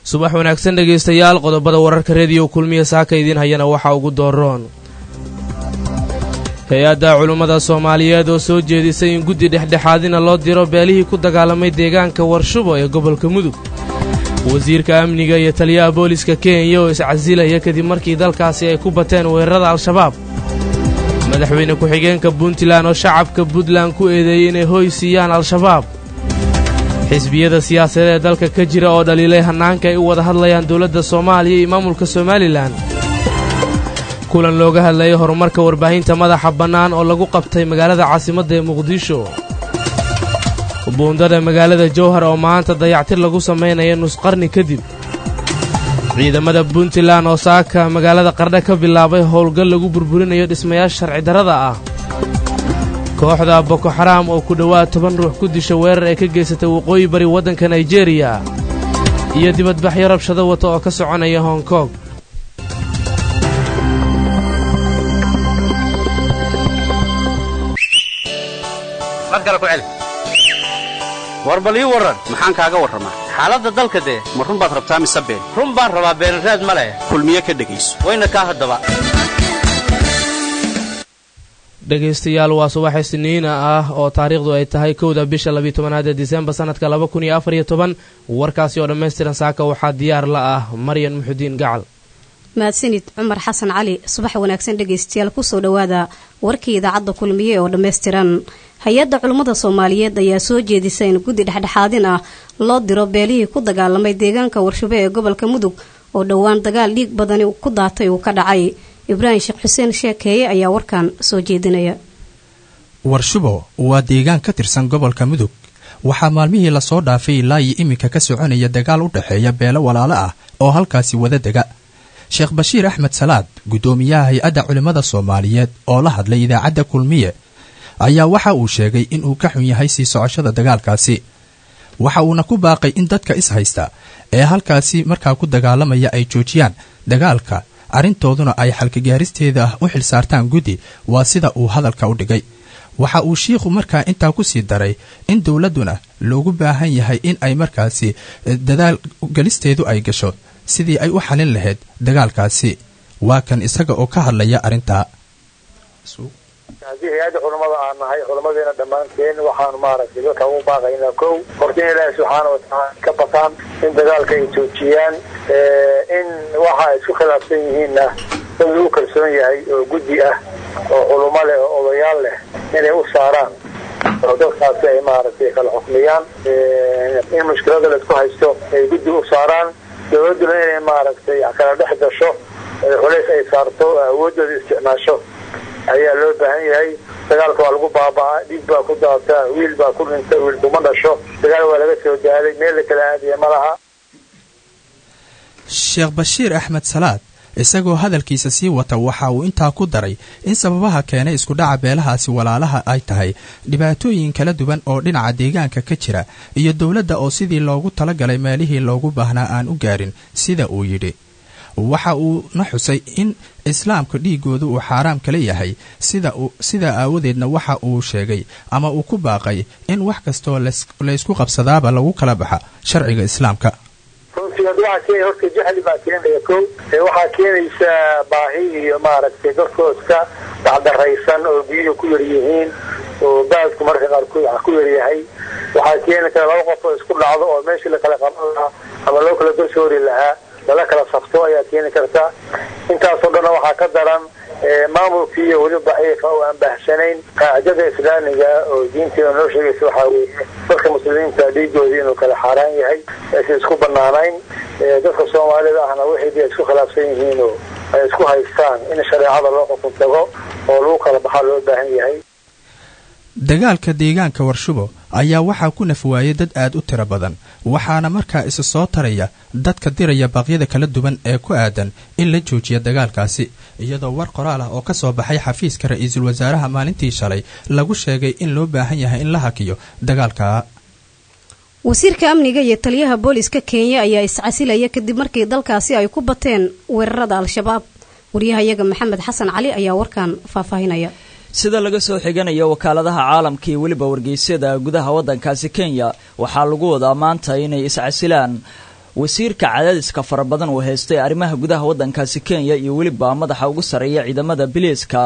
subax wanaagsan dhegaystayaal qodobada wararka rediyo kulmiya saaka idiin hayana waxaa ugu dooroon hay-adda culummada soomaaliyeed oo soo jeedisay in guddi dhexdhexaadina loo diro beelihii ku dagaalamay deegaanka warshubo ee gobolka mudug wasiirka amniga iyo taliyaha booliska kenya oo iscasilaya kadib markii dalkaasi ay ku bateen weerarada al-shabaab madaxweyne ku-xigeenka puntland oo shacabka puntland ku eedeeyey inay hoy siiyaan al-shabaab xisbiyada siyaasadeed ee dalka ka jira oo dhaliilay hannaanka ay u wada hadlayaan dowladda soomaaliya iyo maamulka somalilan kulan looga hadlayay horumarka warbaahinta madaxa bannaan oo lagu qabtay magaalada caasimadda ee muqdisho buundada magaalada jowhar oo maanta dayactir lagu samaynaya nusqarni kadib ciidamada puntland oo saaka magaalada qardha ka bilaabay howlgal lagu burburinayo dhismayaasha sharci darrada ah kooxda boko xaraam oo ku dhowaad toban ruux ku disha weerar ay ka geysatay waqooyi bari waddanka naijeeriya iyo dibadbaxyo rabshado wata oo ka soconaya hong kong war bal ii warran maxaan kaaga warramaa xaaladda dalka dee ma run baad rabtaa mise been run baan rabaa beenraad ma leh kulmiye ka dhegayso wayna kaa haddaba dhegaystayaal waa subax isniina ah oo taariikhdu ay tahay kowda bisha labiyo tobanaad ee disembar sannadka laba kun iyo afar iyo toban warkaasi oo dhammaystiran saaka waxaa diyaar la ah maryan muxudiin gacal mahadsanid cumar xasan cali subax wanaagsan dhegaystayaal kusoo dhowaada warkii idaacadda kulmiye oo dhammaystiran hay-adda culummada soomaaliyeed ayaa soo jeedisa in guddi dhexdhexaadin ah loo diro beelihii ku dagaalamay deegaanka warshabe ee gobolka mudug oo dhowaan dagaal dhiig badani ku daatay uu ka dhacay ibraahim sheekh xuseen sheekeeye ayaa warkan soo jeedinaya warshubo waa deegaan ka tirsan gobolka mudug waxaa maalmihii lasoo dhaafay ilaa iyo iminka ka soconaya dagaal u dhexeeya beelo walaalo ah oo halkaasi wada dega sheekh bashiir axmed salaad guddoomiyaha hay-adda culimmada soomaaliyeed oo la hadlay idaacadda kulmiye ayaa waxa uu sheegay inuu ka xun yahay sii socoshada dagaalkaasi waxa uuna ku baaqay in dadka is haysta ee halkaasi markaa ku dagaalamaya ay joojiyaan dagaalka arrintooduna ay xalkagaaristeeda ah u xilsaartaan guddi waa sida uu hadalka u dhigay waxa uu shiikhu markaa intaa ku sii daray in dowladduna loogu baahan yahay in ay markaasi dadaal gelisteedu ay gasho sidii ay u xalin lahayd dagaalkaasi waa kan isaga oo ka hadlaya arrintaa haddii hay-adda culammada aan nahay culammadeena dhammaanteen waxaanu maaragtay dadka ugu baaqaynaa kow horta in ilaahi subxaana watacaala ka bataan in dagaalka ay joojiyaan in waxa ay isku khilaafsan yihiinna dad lagu kalsoon yahay oo guddi ah oo culummo leh oo odayaal leh inay u saaraan oo dadkaasi ay maaragtay kala xukmiyaan in mushkilada laisku haysto ay guddi u saaraan dowladduna inay maaragtay kala dhex gasho culays ay saarto awoodooda isticmaasho ayaa loo baahan yahay dagaalka waa lagu baaba'aa dhiig baa ku daata wiil baa ku dhinta wiil kuma dhasho dagaal waa laga soo daalay meel la kala aadaya ma laha sheekh bashiir axmed salaad isagoo hadalkiisa sii wata waxa uu intaa ku daray in sababaha keenay iskudhaca beelahaasi walaalaha ay tahay dhibaatooyin kala duwan oo dhinaca deegaanka ka jira iyo dowladda oo sidii loogu talagalay meelihii loogu baahnaa aan u gaarin sida uu yidhi waxa uu na xusay in islaamka dhiigooda uu xaaraam kala yahay sidaa aawadeedna waxa uu sheegay ama uu ku baaqay in wax kastoo laysku qabsadaaba lagu kala baxa sharciga islaamka runtii waxaa keenaya horta jahli baa keenaya ko waxaa keenaysa baahi iyo maaragtay dadkooska dacdaraysan oo biyuhu ku yar yihiin oo baadku marka qaarkood wax ku yar yahay waxaa keeni kara laba qof oo isku dhacdo oo meeshii la kala qaban lahaa ama loo kala garsoori lahaa lala kala safto ayaa keeni karta intaasoo dhanna waxaa ka daran maamulkii iyo weli daciifa oo aan baahsanayn qaacidada islaamiga oo diinteeda noo sheegaysa waxaa weeye dadka muslimiinta dhiigoodii inuu kala xaaraan yahay aysan isku banaanayn dadka soomaalida ahna wixii ay isku khilaafsan yihiin oo ay isku haystaan in shareecada loo xukun tago oo lagu kala baxaa loo baahan yahay dagaalka deegaanka warshubo ayaa waxaa ku nafwaayay dad aad u tiro badan waxaana markaa isa soo taraya dadka diraya baaqyada kala duwan ee ku aadan in la joojiya dagaalkaasi iyadoo war qoraal ah oo ka soo baxay xafiiska ra-iisul wasaaraha maalintii shalay lagu sheegay in loo baahan yahay in la hakiyo dagaalka wasiirka amniga iyo taliyaha booliska kenya ayaa iscasilaya kadib markii dalkaasi ay ku bateen weerarada al-shabaab waryahayaga maxamed xasan cali ayaa warkan faahfaahinaya sida laga soo xiganayo wakaaladaha caalamka iyo weliba wargeysyada gudaha waddankaasi kenya waxaa lagu wadaa maanta inay iscasilaan wasiirka cadaadiska fara badan uu haystay arrimaha gudaha waddankaasi kenya iyo weliba madaxa ugu sarreeya ciidamada biliiska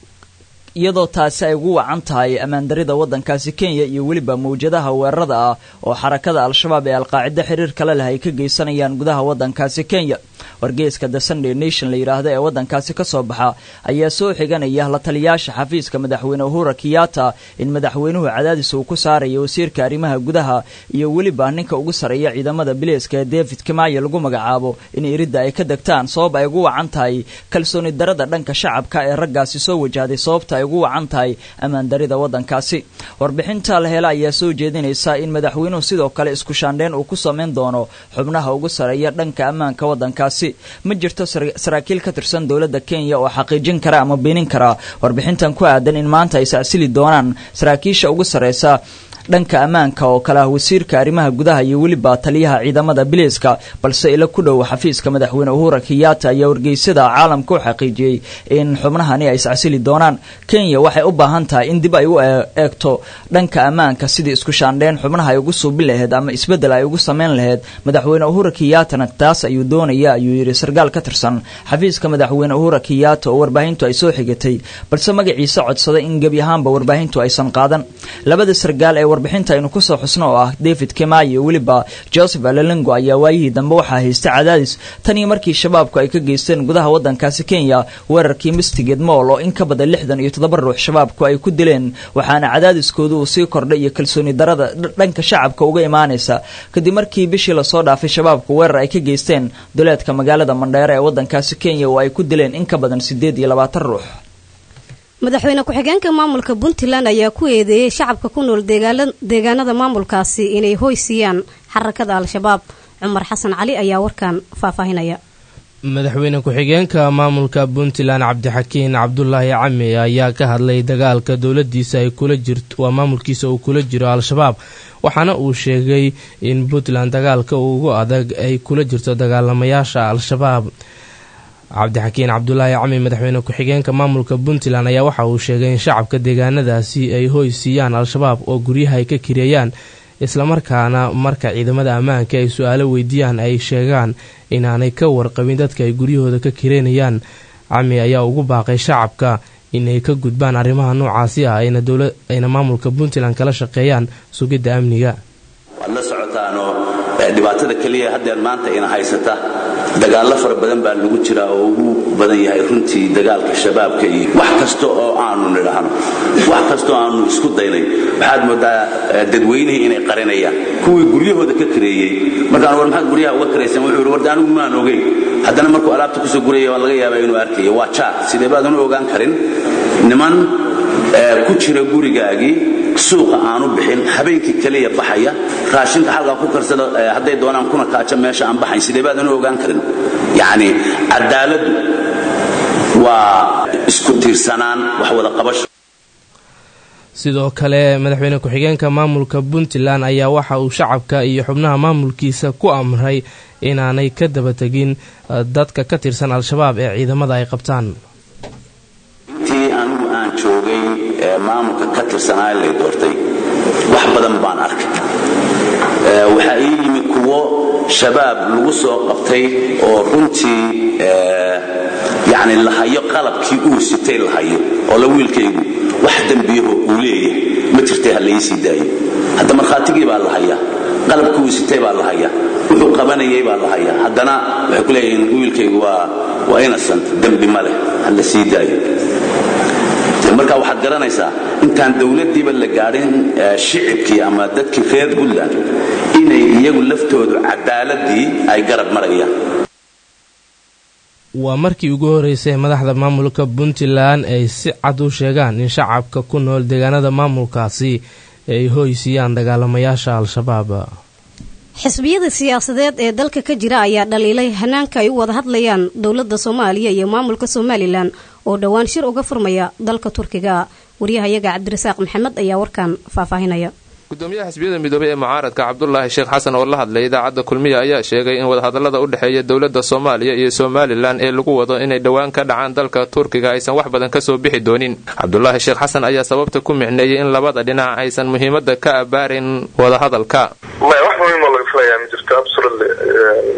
iyadoo taasi ay ugu wacan tahay ammaandarida waddankaasi kenya iyo weliba mawjadaha weerarada ah oo xarakada al-shabaab ee alqaacida xiriir kale leh ay ka geysanayaan gudaha waddankaasi kenya wargeyska the sunday nation la yidhaahda ee waddankaasi ka soo baxa ayaa soo xiganaya la taliyaasha xafiiska madaxweyne uhura kiyata in madaxweynuhu cadaadis uu ku saarayo wasiirka arrimaha gudaha iyo weliba ninka ugu sarreeya ciidamada biliiska ee david kimaayo lagu magacaabo in iridda ay ka degtaan sabab ay ugu wacan tahay kalsooni darada dhanka shacabka ee raggaasi soo wajahday sababta ay ugu wacan tahay ammaandarida waddankaasi warbixinta la hela ayaa soo jeedinaysa in madaxweynuhu sidoo kale isku shaandheyn uu ku samayn doono xubnaha ugu sarreeya dhanka ammaanka waddankaasi ma jirto saraakiil ka tirsan dowladda kenya oo xaqiijin kara ama beenin kara warbixintan ku aadan in maanta ay sacsili doonaan saraakiisha ugu sarreysa dhanka ammaanka oo kale ah wasiirka arrimaha gudaha iyo weliba taliyaha ciidamada biliiska balse ila ku dhow xafiiska madaxweyne uhura kiyata ayaa wargeysyada caalamka u xaqiijiyey in xubnahani ay iscasili doonaan kenya waxay u baahan tahay in dib ay u eegto dhanka ammaanka sidii isku shaandheyn xubnaha ay ugu suubin laheyd ama isbeddel ay ugu samayn laheyd madaxweyne uhura kiyatana taas ayuu doonaya ayuu yidhi sarkaal ka tirsan xafiiska madaxweyne uhura kiyata oo warbaahintu ay soo xigatay balse magaciisa codsaday in gebi ahaanba warbaahintu aysan qaadan labada sarkaal ee warbixinta aynu kusoo xusno oo ah david kemay iyo weliba joseph alalengo ayaa waayihii dambe waxaa haystay cadaadis tan iyo markii shabaabku ay ka geysteen gudaha waddankaasi kenya weerarkii mistigeed mool oo in ka badan lixdan iyo toddoba ruux shabaabku ay ku dileen waxaana cadaadiskoodu uu sii kordhay iyo kalsooni darada dhanka shacabka uga imaanaysa kadib markii bishii lasoo dhaafay shabaabku weerar ay ka geysteen duleedka magaalada mandheere ee waddankaasi kenya oo ay ku dileen in ka badan siddeed iyo labaatan ruux madaxweyne ku-xigeenka maamulka puntland ayaa ku eedeeyey shacabka ku nool deegaanada maamulkaasi inay hoy siiyaan xarakada al-shabaab cumar xasan cali ayaa warkan faahfaahinaya madaxweyne ku-xigeenka maamulka puntland cabdixakiin cabdulaahi cami ayaa ka hadlay dagaalka dowladiisa ay kula jirto waa maamulkiisa uu kula jiro al-shabaab waxaana uu sheegay in puntland dagaalka ugu adag ay kula jirto dagaalamayaasha al-shabaab cabdixakiin cabdulaahi cami madaxweyne ku-xigeenka maamulka puntland ayaa waxa uu sheegay in shacabka deegaanadaasi ay hoy siiyaan al-shabaab oo guryaha ay ka kireeyaan islamarkaana marka ciidamada ammaanka ay su-aalo weydiiyaan ay sheegaan inaanay ka warqabin dadka ay guryahooda ka kireynayaan cami ayaa ugu baaqay shacabka inay ka gudbaan arrimaha noocaasi ah ayna maamulka puntland kala shaqeeyaan sugidda amniga waad la socotaanoo dhibaatada keliya haddeer maanta ina haysata dagaallo fara badan baa lagu jiraa oo ugu badan yahay runtii dagaalka shabaabka iyo wax kasta oo aanu nidhaahno wax kastaoo aanu isku daynay waxaad moodaa dadweynihii inay qarinayaan kuwii guryahooda ka kareeyey markaan war maxaad guryaha uga karaysan wuxuu yidhi warda anigu maan ogeyn haddana markuu alaabta kusoo guraya waa laga yaabaa inuu arkayo waa jaar sidee baadan u ogaan karin niman ku jira gurigaagii suuqa aanu bixin habeenkii keliya baxaya raashinka xalkaa ku karsada hadday doonaan kuna kaaja meesha aan baxayn sidee baadan u ogaan karin yacni cadaaladdu waa isku tiirsanaan wax wada qabasho sidoo kale madaxweyne ku-xigeenka maamulka puntland ayaa waxa uu shacabka iyo xubnaha maamulkiisa ku amray inaanay ka daba tegin dadka ka tirsan al-shabaab ee ciidamada ay qabtaan intii anigu aan joogay ee maamulka ka tirsanaa lay doortay wax badan baan arkay waxaa ii yimi kuwo shabaab lagu soo qabtay oo runtii yani lahayo qalabkii uu sitay lahayo oo la wiilkaygu wax dembiyaho uu leeyahay ma jirtay ha laii sii daayo hadda markhaatigii baa la hayaa qalabkii uu sitay baa la hayaa wuxuu qabanayay baa la hayaa haddana waxay ku leeyihiin wiilkaygu waa innocent dembi ma leh ha la sii daayo marka waxaad garanaysaa intaan dowladdiiba la gaadhin shicibkii ama dadkii reer puntland inay iyagu laftoodu cadaaladii ay garab marayaan waa markii ugu horeysay madaxda maamulka puntland ay si cad u sheegaan in shacabka ku nool deegaanada maamulkaasi ay hoysiiyaan dagaalamayaasha al-shabaab xisbiyada siyaasadeed ee dalka ka jira ayaa dhaliilay hanaanka ay u wada hadlayaan dowladda soomaaliya iyo maamulka somalilan oo dhowaan shir uga furmaya dalka turkiga waryahayaga cabdirasaaq maxamed ayaa warkan faahfaahinaya gudoomiyaha xisbiyada midoobey ee mucaaradka cabdulaahi sheekh xasan oo la hadlay idaacadda kulmiya ayaa sheegay in wadahadallada u dhexeeya dowladda soomaaliya iyo somalilan ee lagu wado inay dhowaan ka dhacaan dalka turkiga aysan wax badan kasoo bixi doonin cabdulaahi sheekh xasan ayaa sababta ku micneeyey in labada dhinac aysan muhiimada ka abaarin wadahadalka maya wax muhiimoo laga filayaa ma jirto absolutely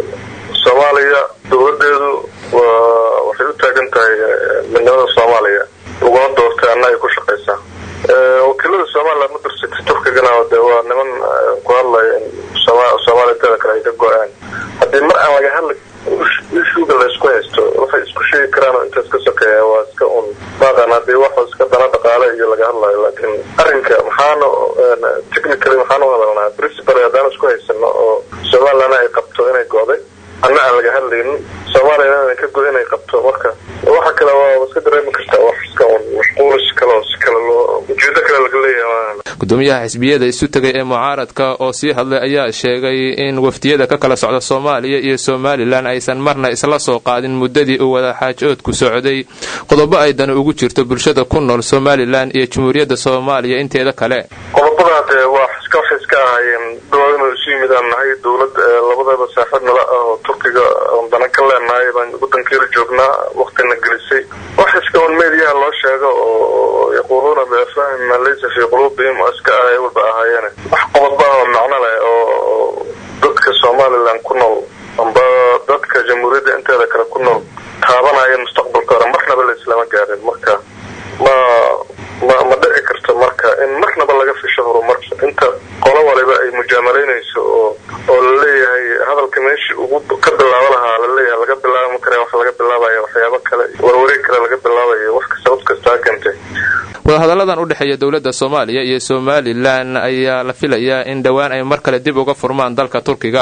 soomaaliya dowladeedu waxay u taagan tahay midnimada soomaaliya laguna doortay anna ay ku shaqaysaa wakiilada somaliland ma dirsatay turkigana de waa niman ku hadlaya in soomaaliya inteeda kale ay ka go-aan haddii mar aan laga hadli ishuga la isku haysto waxay isku sheegi karaan oo intaas ka sokeeya waa iska un baaqan haddii wax iska dana dhaqaale iyo laga hadlayo laakiin arrinka maxaana technically maxaan u hadalnaa principal haddaan isku haysano oo somaliland ay qabto inay go'day anna aan laga hadlaynin soomaaliya inay ka go inay qabto marka waxa kale waa iska dareemi kartaa wax iska un mashquulis kale oo si kale loo ujeedo kale laga leeyahay gudoomiyaha xisbiyada isu tegay ee mucaaradka oo sii hadlay ayaa sheegay in wafdiyada ka kala socda soomaaliya iyo somalilan aysan marna isla soo qaadin muddadii uu wadaxaajoodku socday qodobo ay dani ugu jirto bulshada ku nool somalilan iyo jamhuuriyadda soomaaliya inteeda kale qodobadaa dee waa iska waxay iska ahaayeen dhawaad inuu isu yimid aan nahay dowlad labadaba saaxiib nala ah oo turkiga oon dana ka leenahay baan wadankeeda joognaa waktina gelisay wax iska un meediyaha loo sheego oo yaquuluuna biafahim maa laysa fii quluubihim oo iska ahay walba ahaayeene wax qodobaa oo macno leh oo dadka somalilan ku nool amba dadka jamhuuriyadda inteeda kale ku nool taabanaya mustaqbalka hore marnaba la islama gaarin marka ma ma ma dhici karto marka in marnaba laga fisho horumar inta qolo waliba ay mujaamalaynayso oo oo laleeyahay hadalka meeshii ugu ka bilaabo lahaa laleeyahay laga bilaabo kare wax laga bilaabaya waxyaabo kale warwareeg kale laga bilaabayo wax sabab kastaa keentay wadahadalladan u dhexeeya dowladda soomaaliya iyo somalilan ayaa la filayaa in dhowaan ay mar kale dib uga furmaan dalka turkiga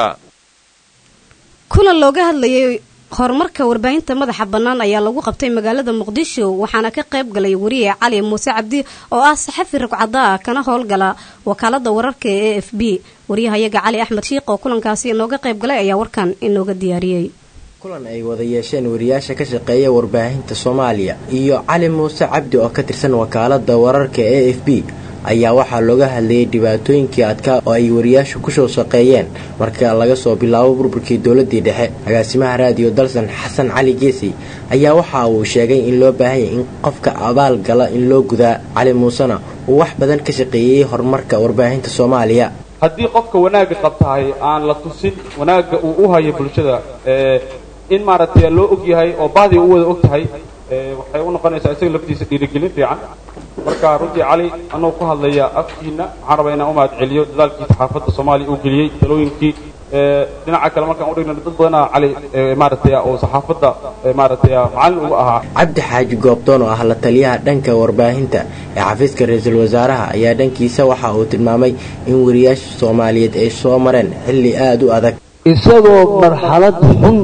kulan looga hadlayay horumarka warbaahinta madaxa bannaan ayaa lagu qabtay magaalada muqdisho waxaana ka qayb galay wariye cali muuse cabdi oo ah saxafi rugcada ah kana howlgala wakaalada wararka ee a f b wariyahayaga cali axmed shiikh oo kulankaasi inooga qayb galay ayaa warkan inooga diyaariyey kulan ay wada yeesheen wariyaasha ka shaqeeya warbaahinta soomaaliya iyo cali muuse cabdi oo ka tirsan wakaalada wararka e f b ayaa waxaa looga hadlayay dhibaatooyinkii adkaa oo ay wariyaashu kusoo shaqeeyeen marka laga soo bilaabo burburkii dowladii dhexe agaasimaha raadiyo dalsan xasan cali geesey ayaa waxa uu sheegay in loo baahanyay in qofka abaal gala in loo gudaa cali muusena uu wax badan ka shaqeeyey horumarka warbaahinta soomaaliya haddii qofka wanaagga qabtahay aan la tusin wanaagga uu u hayo bulshada in maaragtay loo og yahay oo bahdii u wada og tahay waxay u noqonaysaa isaga laftiisa dhiirigelin fiican marka runtii cali anuu ku hadlaya afkiina waxaan rabaa inaan u mahad celiyo dadaalkii saxaafadda soomaaliya uu geliyey talooyinkii dhinaca kale markaan udhigna dad badanaa cali maaragtay oo saxaafadda maaragtay macallin uga ahaa cabdi xaaji goobdoon oo ah la taliyaha dhanka warbaahinta ee xafiiska ra-iisul wasaaraha ayaa dhankiisa waxa uu tilmaamay in wariyaasha soomaaliyeed ay soo mareen xilli aada u adag isagoo marxalad xun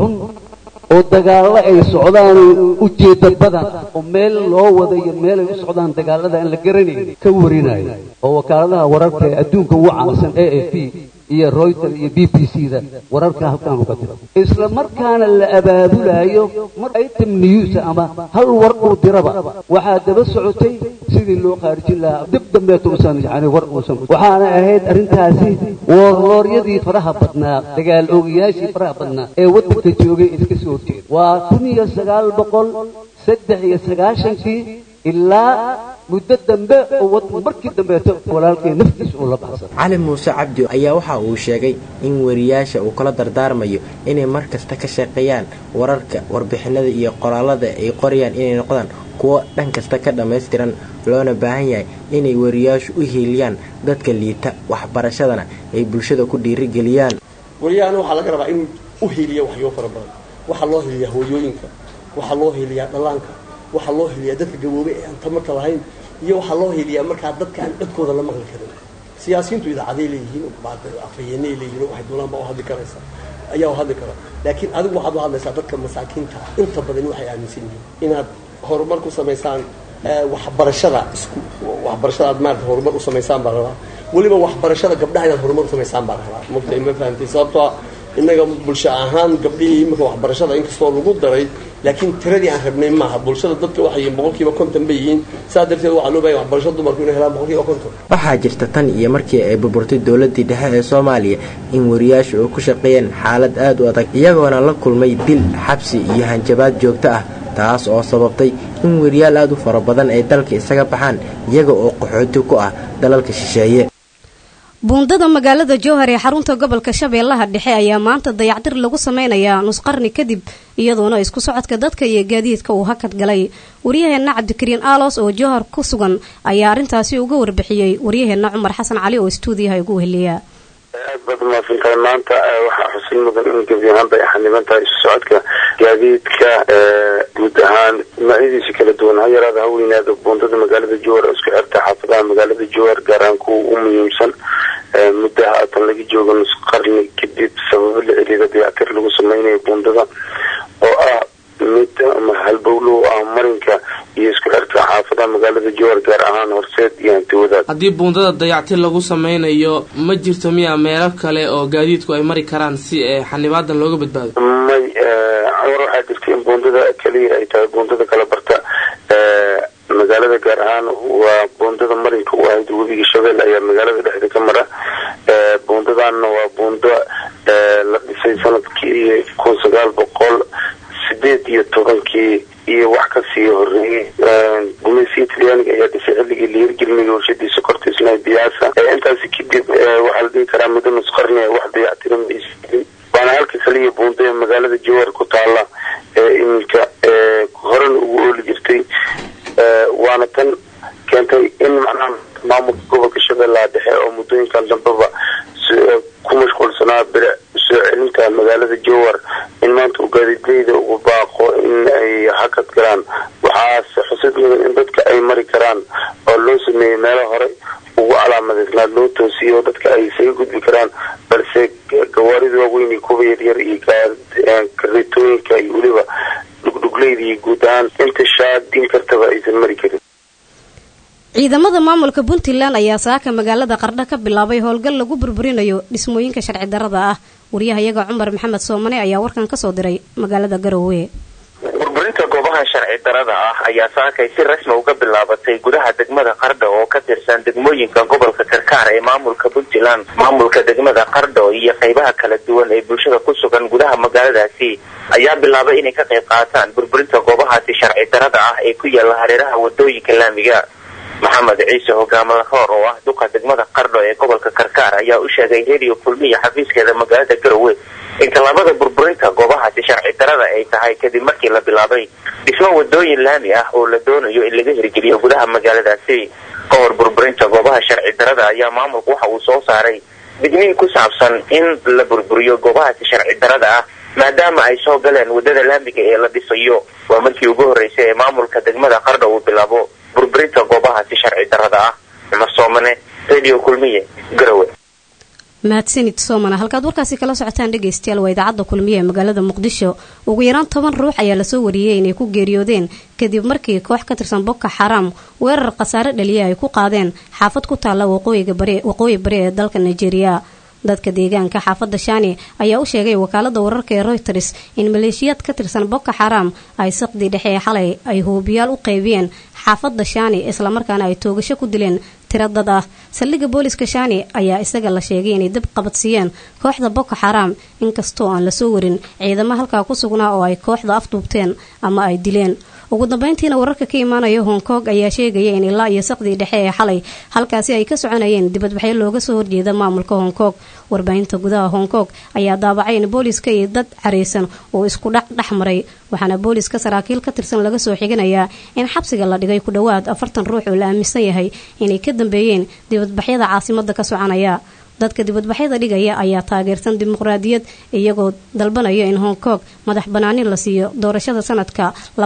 oo dagaallo ay socdaan ujeedda badan oo meel loo wadayo meelay u socdaan dagaallada aan la garanayn ka warinayo oo wakaaladaha wararka ee adduunka ugu caansan a f p iyo royter iyo b b c da wararka halkaan uga diro isla markaana la abaabulayo mar item news ama hal war uu diraba waxaa daba socotay sidii loo khaarijin lahaa dib dambeeto usan yani war uusan waxaana ahayd arrintaasi woorlooryadii faraha badnaa dagaal oogayaashii faraha badnaa ee waddanka joogay iska soo horjeeda waa kun iyo sagaal boqol saddex iyo sagaashankii ilaa muddo dambe oo markii dambeeto walaalkay naftiisa uu la baxsan cali muuse cabdi ayaa waxa uu sheegay in wariyaasha uu kala dardaarmayo inay mar kasta ka shaqeeyaan wararka warbixinada iyo qoraalada ay qorayaan inay noqdaan kuwo dhan kasta ka dhammaystiran loona baahan yahay inay wariyaashu u hiiliyaan dadka liita waxbarashadana ay bulshada ku dhiirigeliyaan wariyahana waxaa laga rabaa inuu u hiiliya waxyo fara badan waxaa loo hiiliyaa hooyooyinka waxaa loo hiiliyaa dhallaanka waxaa loo heliyaa dadka gaboobay ee aan tamarta lahayn iyo waxaa loo heliyaa markaa dadka aan codkooda la maqli karin siyaasiyiintu idaacaday leeyihiin afhayeenay leeyihiin waxay doonaan baa u hadli karaysa ayaa u hadli kara laakiin adigu waxaad u hadlaysaa dadka masaakiinta inta badan waxay aaminsan yihiin inaad horumar ku samaysaan waxbarashada isku waxbarashada aad maarata horumar u samaysaan baa rabaa weliba waxbarashada gabdhaha inaad horumar u samaysaan baa rabaa mugtay ma fahamtay sababtoo innaga bulsho ahaan gabdhihii imika waxbarashada inkastoo lagu daray laakiin tiradii aan rabnay maaha bulshada dadka waxay yihiin boqolkiiba konton bay yihiin saa darteed waxaa loo bahaya waxbarasho dumarku inay helaan boqolkiiba konton waxaa jirta tan iyo markii ay burburtay dowladii dhexe ee soomaaliya in wariyaashu ay ku shaqeeyeen xaalad aada u adag iyagoona la kulmay dil xabsi iyo hanjabaad joogto ah taas oo sababtay in wariyaal aada u fara badan ay dalka isaga baxaan iyaga oo qaxooti ku ah dalalka shisheeye buundada magaalada jowhar ee xarunta gobolka shabeellaha dhexe ayaa maanta dayactir lagu sameynayaa nusqarni kadib iyadoona isku socodka dadka iyo gaadiidka uu hakad galay waryaheenna cabdikariin aalos oo jowhar ku sugan ayaa arrintaasi uga warbixiyey waryaheenna cumar xasan cali oo stuudiyaha ugu weheliya aad baad umahadsantahay maanta waxaa xusin mudan in gebi ahaanba ay xaniban tahay isu socodka gaadiidka guud ahaan noocyadiisa kala duwan ha yaraada ha weynaada buundada magaalada jowhar oo isku xirta xaafadaha magaalada jowhar gaar ahaan kuwa ugu muhiimsan muddo haatan laga joogo nus qarni kadib sababo la xiriira dayactir lagu sameynayo buundada oo ah mid ama halbowlow ah marinka iyo isku xirka xaafadaha magaalada jowhar gaar ahaan horseed iyo hanti wadaad haddii buundada dayactir lagu sameynayo ma jirto miya meelo kale oo gaadiidku ay mari karaan si xanibaadan looga badbaado may cumar waxaa jirta in buundada keliya ay tahay buundada kala barta magaalada gaar ahaan waa buundada marinka u ahayd webiga shabeelle ayaa magaalada dhexda ka mara buundadaanna waa buundo la dhisay sanadkii kun sagaal boqol sideed iyo tobankii iyo wax kasii horeeyey gumaysiga talyaaniga ayaa dhisay xilligii la hirgelinaya warshadii sokorta isnaa biyaasa intaasi kadib waxaa la dhihi karaa muddo nusqarni wax dayactiran maysiin waana halka kaliya buundo ee magaalada jowhar ku taala ee iminka horena ugu ooli jirtay waana tan keentay in macnaha maamulka gobolka shabeellaha dhexe oo muddooyinkan dambeba ku mashquulsanaa bire soo celinta magaalada jowhar in maanta uu gaadiidleyda ugu baaqo in ay hakad galaan waxaase xusid mudan in dadka ay mari karaan oo loo sameeyey meelo hore ugu calaamadeysnaa loo toosiyay oo dadka ay isaga gudbi karaan balse gawaarida waaweyn iyo kuwa yaryar iyo kareetooyinka iyo weliba dhugdhugleyda iyo guud ahaan inta shaadin kartaba aysan mari karin ciidamada maamulka puntland ayaa saaka magaalada qardho ka bilaabay howlgal lagu burburinayo dhismooyinka sharci darada ah waryahayaga cumar maxamed soomane ayaa warkan kasoo diray magaalada garowe burburinta goobaha sharci darada ah ayaa saakay si rasmi uga bilaabatay gudaha degmada qardho oo ka tirsan degmooyinka gobolka karkaar ee maamulka puntland maamulka degmada qardho iyo qaybaha kala duwan ee bulshada ku sugan gudaha magaaladaasi ayaa bilaabay inay ka qayb qaataan burburinta goobahaasi sharci darada ah ee ku yaala hareeraha wadooyinka laamiga maxamed ciise hogaamada hoor oo ah duqa degmada qardho ee gobolka karkaar ayaa u sheegay radio kulmiya xafiiskeeda magaalada garowe in tallaabada burburinta goobahaasi sharci darada ay tahay kadib markii la bilaabay dhismo wadooyin laami ah oo la doonayo in laga hirgeliyo gudaha magaaladaasi ka hor burburinta goobaha sharci darada ayaa maamulku waxa uu soo saaray digniin ku saabsan in la burburiyo goobahaasi sharci darada ah maadaama ay soo galeen wadada laamiga ee la dhisayo waa markii ugu horreysay ee maamulka degmada qardho uu bilaabo burburinta goobahaasi sharci darada ah cumar soomane radio kulmiye garowe mahadsanid soomana halkaad warkaasi kala socotaan dhegaystayaal waa idaacadda kulmiye ee magaalada muqdisho ugu yaraan toban ruux ayaa lasoo wariyey inay ku geeriyoodeen kadib markii koox ka tirsan boko xaraam weerar khasaare dhaliya ay ku qaadeen xaafad ku taalla waqooyi bari ee dalka nigeria dadka deegaanka xaafadda shani ayaa u sheegay wakaalada wararka ee royters in maleeshiyaad ka tirsan boko xaraam ay saqdii dhexe ee xalay ay hoobiyaal u qaybiyeen xaafadda shani islamarkaana ay toogasho ku dileen tiro dad ah saldhigga booliska shani ayaa isaga la sheegay inay dab qabadsiiyeen kooxda boko xaraam inkastoo aan lasoo warin ciidamo halkaa ku sugnaa oo ay kooxda afduubteen ama ay dileen ugu dambeyntiina wararka ka imaanaya hong kong ayaa sheegaya in ilaa iyo saqdii dhexe ee xalay halkaasi ay ka soconayeen dibadbaxyo looga soo horjeeda maamulka hong kong warbaahinta gudaha hong kong ayaa daabacay in booliska iyo dad caraysan oo isku dhac dhex maray waxaana booliska saraakiil ka tirsan laga soo xiganayaa in xabsiga la dhigay ku dhowaad afartan ruux oo la aaminsan yahay inay ka dambeeyeen dibadbaxyada caasimada ka soconaya dadka dibadbaxyada dhigaya ayaa taageersan dimuqraadiyad iyagoo dalbanaya in hong kong madax banaanin la siiyo doorashada sanadka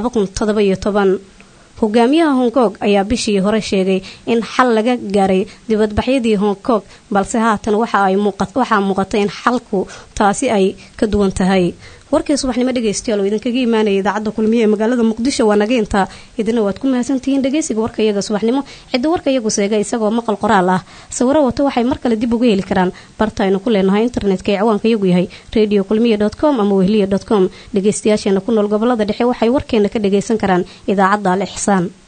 hogaamiyaha hong kong ayaa bishii hore sheegay in xal laga gaaray dibadbaxyadii hong kong balse haatan waxaa muuqata in xalku taasi ay ka duwan tahay warkii subaxnimo dhegaystayaal oo idinkaga imaanaya idaacadda kulmiye ee magaalada muqdisho waa naga intaa idina waad ku mahadsantihiin dhegaysiga warka iyaga subaxnimo cidda warka iyagu seega isagoo maqal qoraal ah sawiro wato waxay mar kale dib uga heli karaan barta aynu ku leenahay internetka ee ciwaanka iyagu yahay radio kulmiye dot com ama wehliya dot com dhegaystayaasheena ku nool gobolada dhexe waxay warkeena ka dhagaysan karaan idaacadda al ixsaan